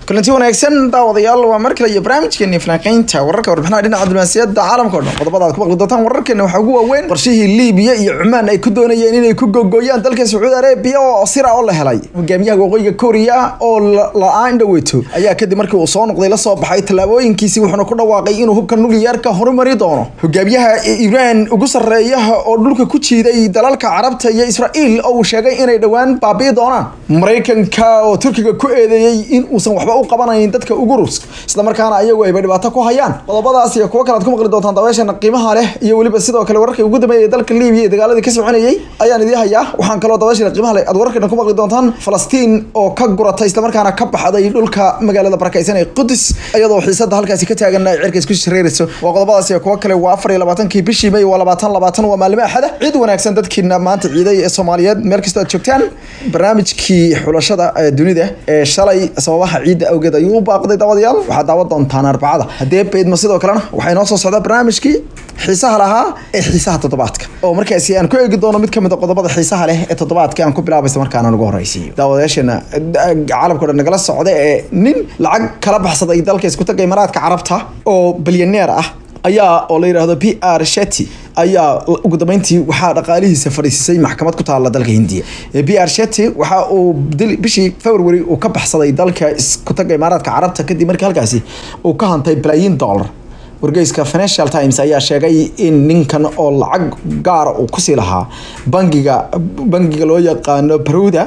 kulanti wanaagsan daawadayaal waa mar kale iyo barnaamijkeeni falanqeynta wararka warbixinaha dhinaca diblomaasiyadda caalamka o dhan qodobada aad ku maqli doontaan wararkeena waxaa ugu waaweyn qorshihii liibiya iyo cumaan ay ku doonayeen inay ku gogooyaan dalka sacuudi arabiya oo sira oo la helay hogaamiyaha waqooyiga kooriya oo la-aan dhaweyto ayaa kadib markii uu soo noqday la soo baxay tallaabooyinkiisii wuxuuna ku dhawaaqay inuu hubka nukliyeerka horumari doono hogaamiyaha iiraan ugu sarreeyaha oo dhulka ku jiiday dalalka carabta iyo israa'iil oo uu sheegay inay dhowaan baabi'i doonaan maraykanka oo turkiga ku eedeeyey in uusan waxba u qabanayn dadka ugu rus isla markaana ayagu ayba dhibaato ku hayaan qodobadaas iyo kuwo kale aad ku maqli doontaan dabeeshana qiimaha leh iyo weliba sidoo kale wararkii ugu dambeeyay dalka liibiya ee dagaaladii ka soconayay ayaan idiin hayaa waxaan kaloo dabeeshana qiimaha leh aad wararkeena ku maqli doontaan falastiin oo ka guratay isla markaana ka baxday dhulka magaalada barakaysan ee qudus iyadoo xiisada halkaasi ka taagan ay cirka isku shareerayso waa qodobadaas iyo kuwo kale waa afar iyo labaatankii bishii may waa labaatan labaatan waa maalimo axada ciid wanaagsan dadkiina maanta ciiday ee soomaaliyeed meel kastoo aad joogtaan barnaamijkii xulashada dunida ee shalay sababaha ciidda awgeed ayuu u baaqday daawadayaal waxaad daawan doontaan arbacada haddee beydma sidoo kalena waxaa inoo soo socdaa barnaamijkii xiisaha lahaa ee xiisaha toddobaadka oo markaasi aan ku eegi doono mid ka mid a qodobada xiisaha leh ee toddobaadka aan ku bilaabaysa markaana ugu horreysiiyo daawadayaasheena caalamka o dhan nagala socda ee nin lacag kala baxsaday dalka isku taga imaaraadka carabta oo bilyaneer ah ayaa oo la yidhaahdo p r sheti ayaa ugu dambeyntii waxaa dhaqaalihiisa fadhiisisay maxkamad ku taala dalka hindiya p r sheti waxa uu bishii february uu ka baxsaday dalka isku taga imaaraadka carabta kadib markii halkaasi uu ka hantay balaayiin dollar wargeyska financial times ayaa sheegay in ninkan oo lacag gaara uu kusii lahaa bangiga bangiga loo yaqaano baroda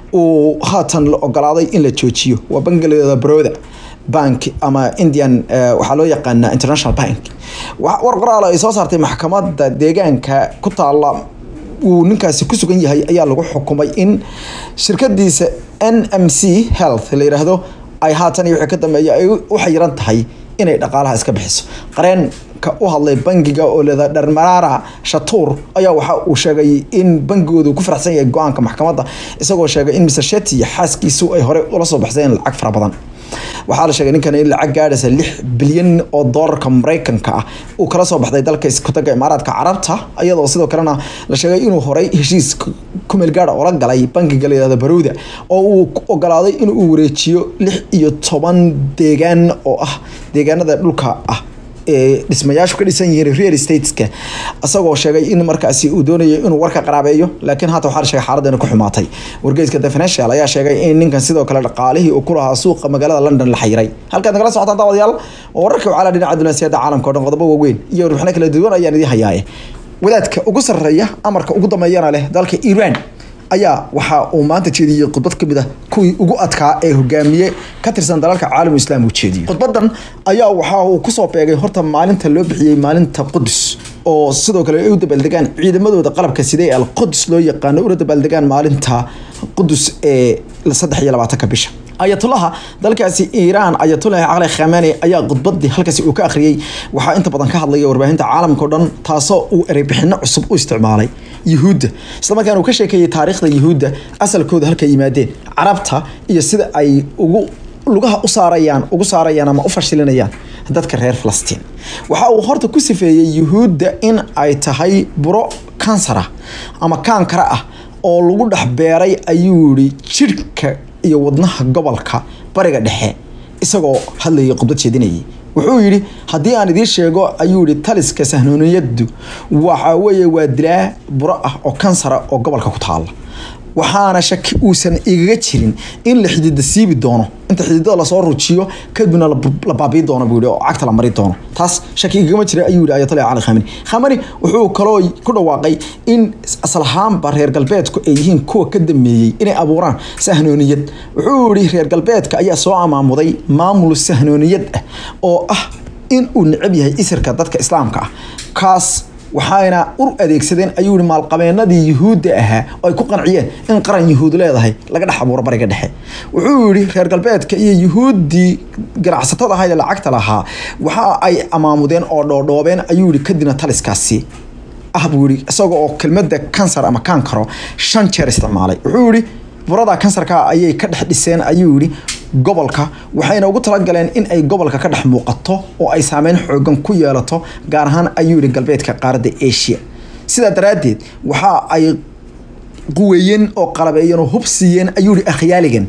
uu haatan la ogolaaday in la joojiyo waa bangiga layihahdo baroda bank ama indian waxaa loo yaqaana international bank war qoraal ay soo saartay maxkamadda deegaanka ku taala uu ninkaasi ku sugan yahay ayaa lagu xukumay in shirkadiisa n m c health la yidhaahdo ay haatan iyo wixii ka dambeeya ay u xayiran tahay inay dhaqaalaha iska bixiso qareenka u hadlay bangiga oo leeda dharmaraara shatuur ayaa waxa uu sheegay in bangigoodu ku faraxsan yahay go-aanka maxkamadda isagoo sheegay in mr sheti iyo xaaskiisu ay horey ula soo baxseen lacag fara badan waxaa la sheegay ninkan in lacag gaadhaysa lix bilyan oo doolarka maraykanka ah uu kala soo baxday dalka iskutaga imaaraadka carabta iyadoo sidoo kalena la sheegay inuu horey heshiis kumeel gaara oola galay bankiga layihahdo baruuda oo uu ogolaaday inuu wareejiyo lix iyo toban deegaan oo ah deegaanada dhulka ah ee dhismayaashu ka dhisan yihiin real estateska isagoo sheegay in markaasi uu doonayo inuu warka qaraabeeyo laakiin haatan waxaa la sheegay xaaladdan ku xumaatay wargeyska the financial ayaa sheegay in ninkan sidoo kale dhaqaalihii uu ku lahaa suuqa magaalada london la xayiray halkaad nagala socotaan daawadayaal oo wararka wacala dhinaca dunaasiyadda caalamka o dhan qodobo waaweyn iyo warbixino kala duwan ayaan idin hayaaye wadaadka ugu sarreeya amarka ugu dambeeyana leh dalka iiraan ayaa waxa uu maanta jeediyey khudbad kamid ah kuwii ugu adkaa ee hogaamiye ka tirsan dalalka caalamu islaam uu jeediyey khudbadan ayaa waxa uu kusoo beegay horta maalinta loo bixiyey maalinta qudus oo sidoo kale ay u dabaaldegaan ciidamadooda qalabka sidee alqudus loo yaqaano una dabaaldegaan maalinta qudus ee saddex iyo labaatanka bisha ayatulaha dalkaasi iiraan ayatulahi cali khamani ayaa khudbadii halkaasi uu ka akhriyey waxaa inta badan ka hadlaya warbaahinta caalamka o dhan taasoo uu ereybixino cusub u isticmaalay yuhuudda islamarkaana uu ka sheekeeyey taariikhda yuhuudda asalkooda halkay yimaadeen carabta iyo sida ay ugu lugaha u saarayaan ugu saarayaan ama u fashilinayaan dadka reer falastiin waxa uu horta ku sifeeyey yuhuudda in ay tahay buro kansara ama kaankara ah oo lagu dhex beeray ayuu yihi jidhka iyo wadnaha gobolka bariga dhexe isagoo hadlayay khudbad jeedinayay wuxuu yidhi haddii aan idiin sheego ayuu yihi taliska sahnooniyadu waxa weeye waa dilaa buro ah oo kansara oo gobolka ku taala waxaana shaki uusan igaga jirin in la xidida siibi doono inta xididada lasoo rujiyo kadibna la baabii doono buu yihi oo cagta la mari doono taas shaki igagama jira ayuu yihi ayatollah cali khamani khamani wuxuu kaloo ku dhawaaqay in asal ahaanba reer galbeedku ay yihiin kuwa ka dameeyey inay abuuraan sahnooniyad wuxuu yihi reer galbeedka ayaa soo amaamuday maamul sahnooniyad ah oo ah in uu necab yahay isirka dadka islaamka ah kaas waxayna ur adeegsadeen ayuu yihi maalqabeenadii yuhuudda ahaa oo ay ku qanciyeen in qaran yuhuud leedahay laga dhex abuuro bariga dhexe wuxuu yihi reer galbeedka iyo yuhuuddii ganacsatada ahayd ee lacagta lahaa waxa ay amaamudeen oo dhoodhoobeen ayuu yihi kadibna taliskaasi ah buu yihi isaga oo kelmadda kansar ama kaankaro shan jeer isticmaalay wuxuu yihi burada kansarka ayay ka dhex dhiseen ayuu yihi gobolka waxayna ugu talagaleen in ay gobolka ka dhex muuqato oo ay saameyn xoogan ku yeelato gaar ahaan ayuu yihi galbeedka qaaradda asia sidaa daraaddeed waxa ay quweeyeen oo qalabeeyeen oo hub siiyeen ayuu yihi akhyaaligan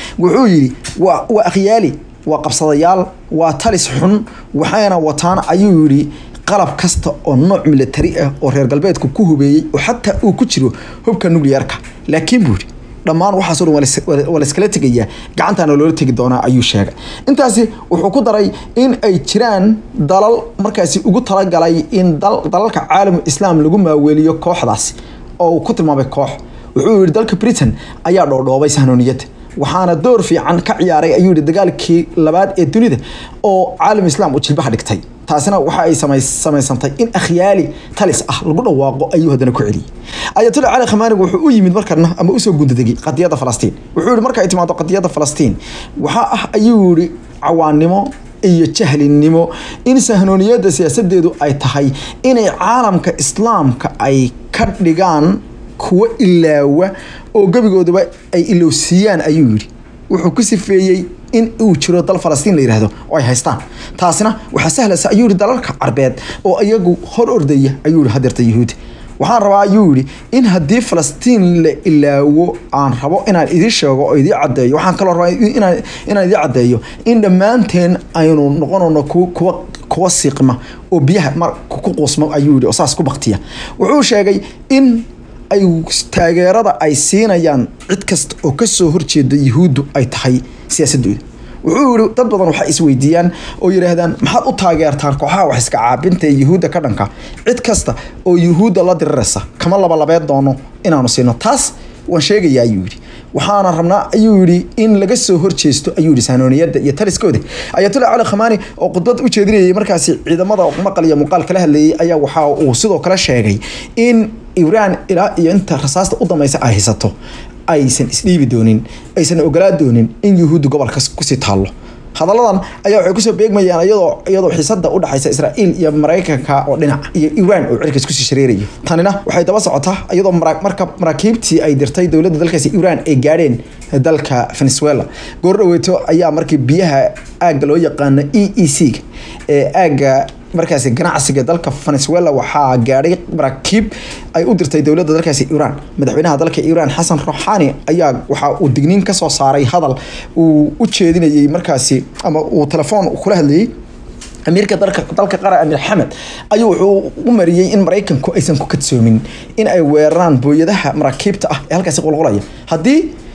wuxuu yidhi waa waa akhyaali waa qabsadayaal waa talis xun waxayna wataan ayuu yidhi qalab kasta oo nooc militari ah oo reer galbeedku ku hubeeyey oo xataa uu ku jiro hubka nuclearka laakiin buu yidhi dhammaan waxaasoo dhan waa lais- waa la iskala tegayaa gacantaana loola tegi doonaa ayuu sheegay intaasi wuxuu ku daray in ay jiraan dalal markaasi ugu talagalay in dal- dalalka caalam islaam lagu maaweeliyo kooxdaasi oo uu ku tilmaamay koox wuxuu yidhi dalka britain ayaa dhoodhoobay sahnooniyadda waxaana door fiican ka ciyaaray ayuu yidhi dagaalkii labaad ee dunida oo caalam islaam uu jilbaha dhigtay taasina waxa ay samay- samaysantay in akhyaali talis ah lagu dhawaaqo ayuu haddana ku celiyey ayatollah cali khamaani wuxuu u yimid markana ama usoo gundadegay qadiyadda falastiin wuxuu yihi marka ay timaado qadiyadda falastiin waxaa ah ayuu yihi cawaannimo iyo jahlinimo in sahnooniyadda siyaasadeedu ay tahay inay caalamka islaamka ay ka dhigaan kuwo ilaawa oo gebigoodaba ay ilowsiiyaan ayuu yidhi wuxuu ku sifeeyey in uu jiro dal falastiin la yidhaahdo oo ay haystaan taasina waxaa sahlaysa ayuu yihi dalalka carbeed oo iyagu hor ordaya ayuu yihi hadeerta yuhuudi waxaan rabaa ayuu yidhi in haddii falastiin la ilaawo aan rabo inaan idiin sheego oo idiin caddeeyo waxaan kaloo rabaa inaan inaan idiin caddeeyo in dhammaanteen aynu noqonayno kuwa kuwa kuwa siiqma oo biyaha mar ku quusma ayuu yidhi oo saas ku baktiya wuxuu sheegay in ay taageerada ay siinayaan cid kasta oo kasoo horjeeda yuhuuddu ay tahay siyaasadooda wuxuu yihi dad badan waxay isweydiiyaan oo yidhaahdaan maxaad u taageertaan kooxaha wax iska caabinta ee yuhuudda ka dhanka cid kasta oo yuhuudda la diriraysa kama labalabeed doono inaanu siino taas waan sheegayaa ayuu yidhi waxaana rabnaa ayuu yidhi in laga soo horjeesto ayuu yidhi saanooniyadda iyo taliskooda ayatollah cali khamaani oo khudbad u jeedinayay markaasi ciidamada maqal iyo muuqaal kala hadlayay ayaa waxa uu sidoo kale sheegay in iiraan ilaa iyo inta rasaasta u dambaysa ay haysato aysan isdhiibi doonin aysan ogolaa doonin in yuhuuddu gobolka kusii taallo hadalladan ayaa waxay kusoo beegmayaan iyadoo iyadoo xiisada u dhaxaysa israa'iil iyo maraykanka oo dhinac iyo iiraan oo cirkaas kusii shareerayo tanina waxay daba socotaa iyadoo mara- marka maraakiibtii ay dirtay dowladda dalkaasi iiraan ay gaadheen dalka venezuela goor dhaweeto ayaa markii biyaha aagga loo yaqaano e e c ee aagga markaasi ganacsiga dalka venezuela waxaa gaadhay maraakiib ay u dirtay dowladda dalkaasi iiraan madaxweynaha dalka iiraan xasan ruuxaani ayaa waxa uu digniin ka soo saaray hadal uu u jeedinayay markaasi ama uu telefoon kula hadlayay amiirka dalka dalka qara amiir xamed ayuu wuxuu u mariyey in maraykanku aysan ku kadsoomin in ay weeraraan booyadaha maraakiibta ah ee halkaasi qulqulaya haddii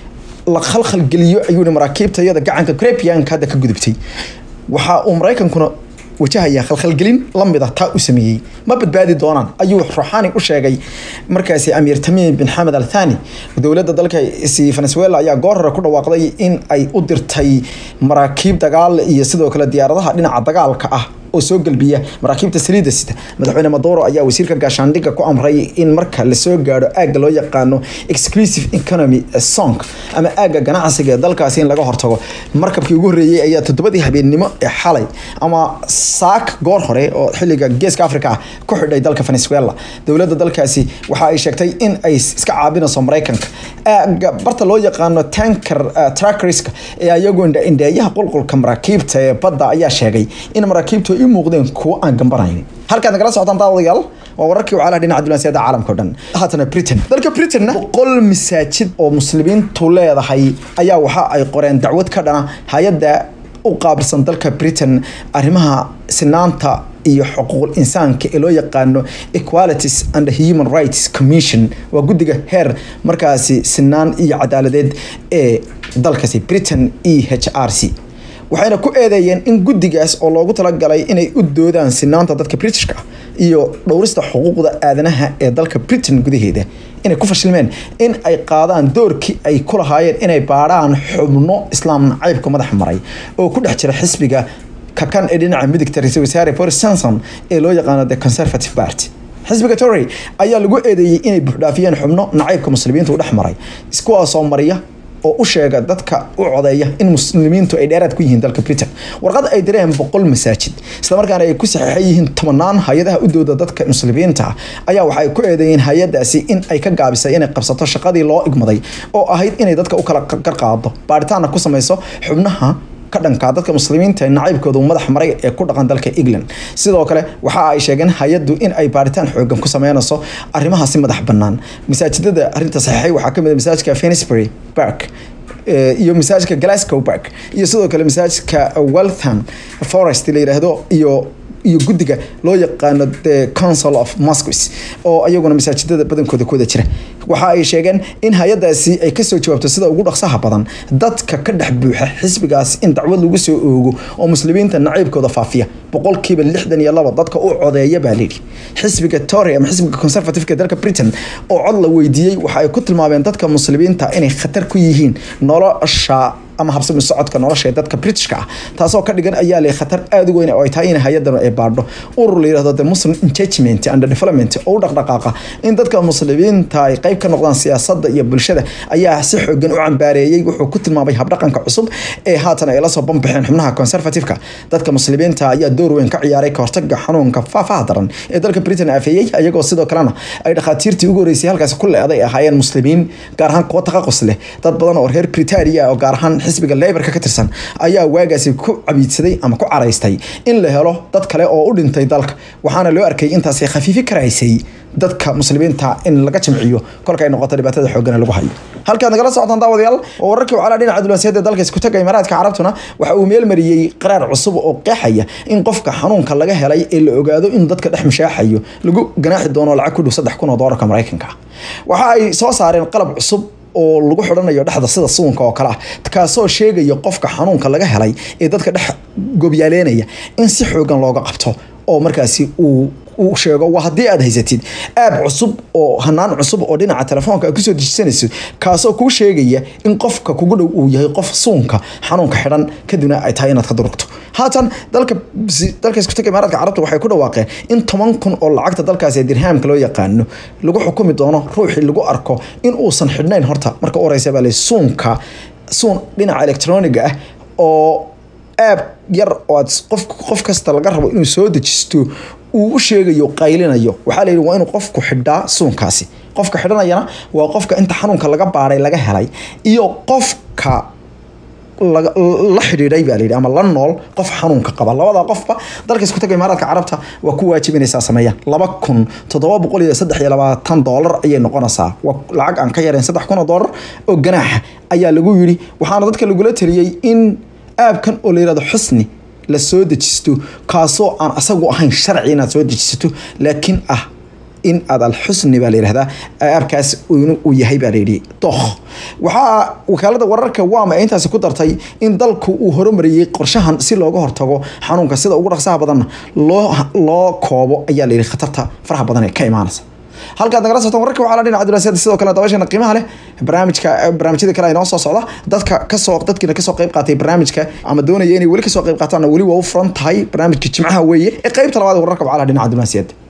la khalkhalgeliyo ayuu yihi maraakiibta iyada gacanka crepianka hadda ka gudubtay waxa uu maraykankuna wajahaya khalkhalgelin lamid ah taa u sameeyey ma badbaadi doonaan ayuu ruuxaani u sheegay markaasi amiir tamiim bin xamed al thani dowladda dalkaasi venezuela ayaa goor hore ku dhawaaqday in ay u dirtay maraakiib dagaal iyo sidoo kale diyaaradaha dhinaca dagaalka ah oo soo galbiya maraakiibta saliidda sita madaxweyne maduro ayaa wasiirka gaashaandhigga ku amray in marka lasoo gaadho aagga loo yaqaano exclusive economy song ama aagga ganacsiga ee dalkaasi in laga hortago markabkii ugu horreeyey ayaa toddobadii habeennimo ee xalay ama saak goor hore oo xilliga geeska africa ah ku xidhay dalka venezuela dowladda dalkaasi waxa ay sheegtay in ay iska caabinayso maraykanka aagga barta loo yaqaano tanker uh, trackerska ee ayagu indheeyaha qulqulka maraakiibta ee badda ayaa sheegay in maraakiibtu ay u muuqdeen kuwo aan gambanaynin halkaad nagala socotaan daawadayaal waa wararkii wacalaha dhinaca diblomaasiyadda caalamka o dhan haatana britain dalka britainna boqol masaajid oo muslimiintu leedahay ayaa waxa ay qoreen dacwad ka dhana hay-adda u qaabilsan dalka britain arrimaha sinaanta iyo xuquuqul insaanka ee loo yaqaano equalities and human rights commission waa guddiga heer markaasi sinaan iyo cadaaladeed ee dalkaasi britain e h r c waxayna ku eedeeyeen in guddigaas oo loogu talagalay inay u doodaan sinaanta dadka britishka ah iyo dhowrista xuquuqda aadanaha ee dalka britain gudaheeda inay ku fashilmeen in ay qaadaan doorkii ay ku lahaayeen inay baadhaan xubno islaam nacaybka madaxa maray oo ku dhex jira xisbiga kakan ee dhinaca midigta ra-iisul wasaare boris johnson ee loo yaqaano the conservative party xisbiga tory ayaa lagu eedeeyey inay buuxdhaafiyeen xubno nacaybka muslimiinta u dhex maray iskuwaasoo mariya oo u sheega dadka u codeeya in muslimiintu ay dheeraad ku yihiin dalka britain warqad ay direen boqol masaajid islamarkaana ay ku saxiixan yihiin tobanaan hay-adaha u dooda dadka muslimiinta ah ayaa waxay ku eedeeyeen hay-adaasi in ay ka gaabisay inay qabsato shaqadii loo igmaday oo ahayd inay dadka u kala garqaado baaritaanna ku samayso xubnaha ka dhanka dadka muslimiinta ee nacaybkooda madax maray ee ku dhaqan dalka england sidoo kale waxa ay sheegeen hay-addu in ay baaritaan xoogan ku sameynayso arrimahaasi madax bannaan masaajidada arrinta saxiixay waxaa kamid a masaajidka finsbury park iyo masaajidka glasgow park iyo sidoo kale masaajidka weltham forest la yidhaahdo iyo iyo guddiga loo yaqaano the council of mosques oo iyaguna masaajidada badankooda ku wada jira waxa ay sheegeen in hay-adaasi ay kasoo jawaabto sida ugu dhaqsaha badan dadka ka dhex buuxa xisbigaas in dacwad lagu soo oogo oo muslimiinta naciibkooda faafiya boqolkiiba lixdan iyo laba dadka u codeeya baa layidhi xisbiga tory ama xisbiga conservativeka dalka britain oo cod la weydiiyey waxa ay ku tilmaameen dadka muslimiinta inay khatar ku yihiin nolosha ama habsami socodka nolosha ee dadka britishka ah taasoo ka dhigan ayaa leh khatar aada u weyn oo ay tahay in hay-adan ay baadho urur la yirahdo the muslim engagement and development oo u dhaqdhaqaaqa in dadka muslimiinta ay qayb ka noqdaan siyaasadda iyo bulshada ayaa si xoogan u cambaareeyey wuxuu ku tilmaamay habdhaqanka cusub ee haatan ay la soo banbaxeen xubnaha conservativeka dadka muslimiinta ayaa door weyn ka ciyaaray ka hortaga xanuunka faafaha daran ee dalka britain afeeyey ayagoo sidoo kalena ay dhakhaatiirtii ugu horeysay halkaasi ku leeday ahaayeen muslimiin gaar ahaan kuwa taqaqus leh dad badan oo reer britania oo gaar ahaan xisbiga laborka ka tirsan ayaa waagaasi ku cabiidsaday ama ku caraystay in la helo dad kale oo u dhintay dalka waxaana loo arkay intaasi khafiifi karaysay dadka muslimiinta in laga jamciyo kolka ay noqoto dhibaatada xoogana lagu hayo halkaad nagala socotaan daawadayaal oo wararkii wacala dhinaca diblomaasiyadda dalka isku taga imaaraadka carabtuna waxa uu meel mariyey qaraar cusub oo qeexaya in qofka xanuunka laga helay ee la ogaado in dadka dhex mashaaxayo lagu ganaaxi doono lacag ku dhow saddex kun oo doolarka maraykanka waxa ay soo saareen qalab cusub oo lagu xidhanayo dhexda sida suunka oo kale ah kaasoo sheegaya qofka xanuunka laga helay ee dadka dhex gobyaaleenaya in si xoogan looga qabto oo markaasi uu uu sheego waa haddii aad haysatid aab cusub oo hanaan cusub oo dhinaca telefoonka aad kusoo dejisanayso kaasoo kuu sheegaya in qofka kugu dhow uu yahay qof suunka xanuunka xidhan kadibna ay tahay inaad ka durugto haatan dalka dalka isku taga imaaraadka carabta waxay ku dhawaaqeen in toban kun oo lacagta dalkaasi ee dirhaamka loo yaqaano lagu xukumi doono ruuxii lagu arko in uusan xidhnayn horta marka u horeysa baa le suunka suun dhinaca electroniga ah oo aab yar oo aad qof qof kasta laga rabo inuu soo dejisto uu u sheegayo qaylinayo waxaa la yidhi waa inuu qofku xidhaa suunkaasi qofka xidhanayana waa qofka inta xanuunka laga baaray laga helay iyo qofka la xidhiidhay baa layidhi ama la nool qof xanuunka qaba labada qofba dalka isku taga imaaraadka carabta waa ku waajibinaysaa sameeyaan laba kun toddoba boqol iyo saddex iyo labaatan doolar ayay noqonaysaa waa lacag aan ka yareen saddex kun oo doolar oo ganaaxa ayaa lagu yidhi waxaana dadka lagula taliyey in aabkan oo la yirahdo xusni la soo dejisto kaasoo aan asagu ahayn sharci inaad soo dejisato laakiin ah in aad alxusni baa la yihahdaa aabkaas uu yahay baa layidhi dookh waxaa wakaalada wararka wama ee intaasi ku dartay in dalku uu horumariyey qorshahan si looga hortago xanuunka sida ugu dhaqsaha badanna loo loo koobo ayaa layidhi khatarta faraha badan ee ka imaanaysa halkaad nagala socotaan wararka waxaa la dhinaca diblomaasiyadda sidoo kale dabashana qiimaha leh barnaamijka barnaamijyada kale ay noo soo socda dadka kasoo dadkiina kasoo qayb qaatay barnaamijka ama doonaya inay weli kasoo qayb qaataanna weli waa u furan tahay barnaamijka jimcaha weeye ee qaybta labaad ee wararka wacalaha dhinaca diblomaasiyadda